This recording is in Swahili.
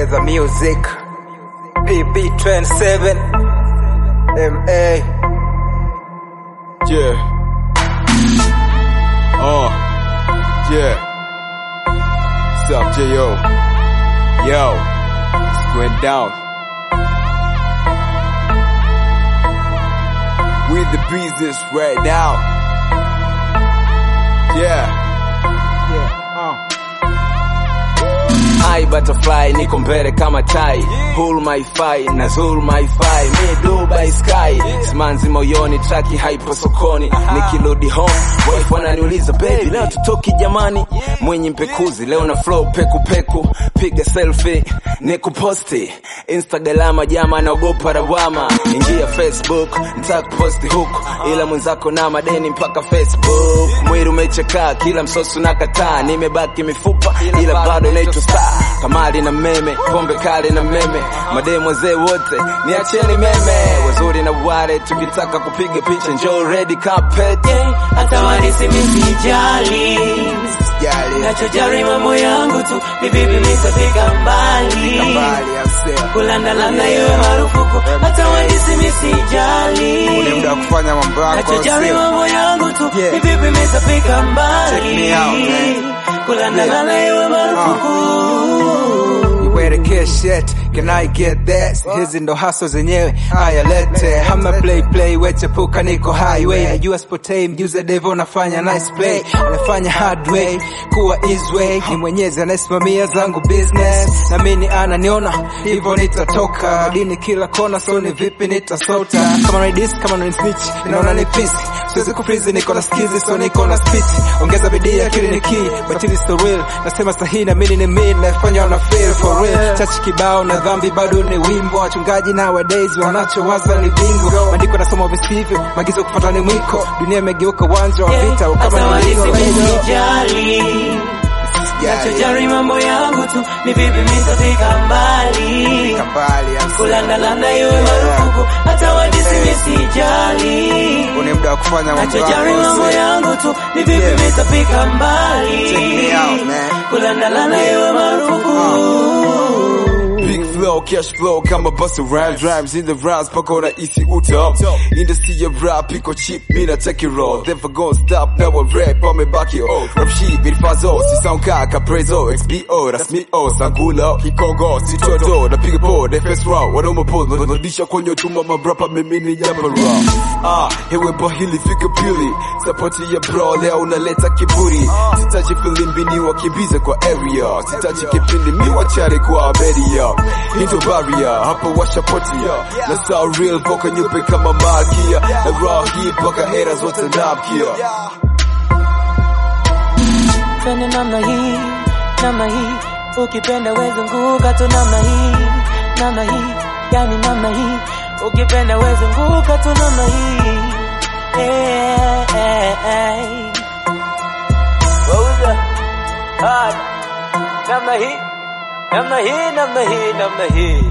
Ongeza music PP27 MA Yeah. Uh. Yeah. What's up, J.O.? Yo. It's going down. We the business right now. Yeah. I butterfly niko mbele kama tai Pull my fly na zul my fly Me Dubai sky Simanzi moyoni traki haipo sokoni Nikirudi home Wife wananiuliza baby leo tutoki jamani Mwenye mpekuzi leo na flow peku peku Piga selfie nikuposti Instagram jama naogopa lawama Ingia Facebook nitakuposti huku Ila mwenzako na madeni mpaka Facebook Mwili umechakaa kila msosi nakataa Nimebaki mifupa ila bado naitwa star Kamali na meme, pombe kali na meme Mademu wazee wote, niacheni meme Wazuri na wale, tukitaka kupiga picha Njoo ready carpet hata wanisi misijali nachojari mambo yangu tu ni vipi nitafika mbali kulandalanda iwe marufuku hata wanisi misijali Ni muda wa kufanya mambo yako nachojari sio? mambo yangu tu Yeah. ni vipi nitafika Check mbali me out, man. kulandalanda iwe marufuku You better get shit, can I get that? Hizi ndo haso zenyewe, haya lete Hamna play play, wechepuka niko highway Najua spotei, mjuze devo nafanya nice play Nafanya hard way, kuwa easy way Ni mwenyezi anayesimamia zangu business Na mini ananiona, hivyo nitatoka Madini kila kona, so ni vipi nitasota Kama ni dis, kama ni snitch, inaona ni pisi Siwezi kufrizi, niko na skizi, so niko na spit Ongeza bidii, akili ni key, but it is the real Nasema sahihi na mini ni mid, nafanya wana feel for real Chachi kibao na dhambi bado ni wimbo Wachungaji nowadays wanachowaza ni bingo Maandiko nasoma visivyo, maagizo kufuata ni mwiko Dunia imegeuka uwanja wa vita, hata kama ni wanisi lingo misijali nachojari mambo yangu tu ni vipi nitafika mbali kulandalanda iwe marufuku hata wadisi misijali Ni muda wa kufanya mambo nachojari mambo yako yangu tu ni vipi nitafika mbali Check me out, man. kulandalanda iwe marufuku Big flow, cash flow kama busta rhymes Rhymes in the rhymes pako rahisi utam Industry ya rap iko cheap, mina take it raw Never gonna stop, now I rap, amebaki oh Rap sheet, vilifazo, si sound kaka prezo XBO, rasmi o, sangulo, kikongo, si todo Napiga po, defense round, wanaume po Narudisha kwenye chuma mabrapa, mimi ni jamba raw Ah, hewe bahili fika pili Sapoti ya bro, leo unaleta kiburi Sitaji filimbi ni wakimbize kwa area Sitaji kipindi mi wachare kwa beria Into barrier, hapa washapotia Na sound real, voka nyupe kama malkia Na raw hii paka era zote napkia Twende namna hii, namna hii, ukipenda weze nguka tu namna hii, namna hii, yani namna hii, ukipenda weze nguka tu namna hii. Eh, eh, eh. Wauza, hard, namna hii, namna hii, namna hii, namna hii.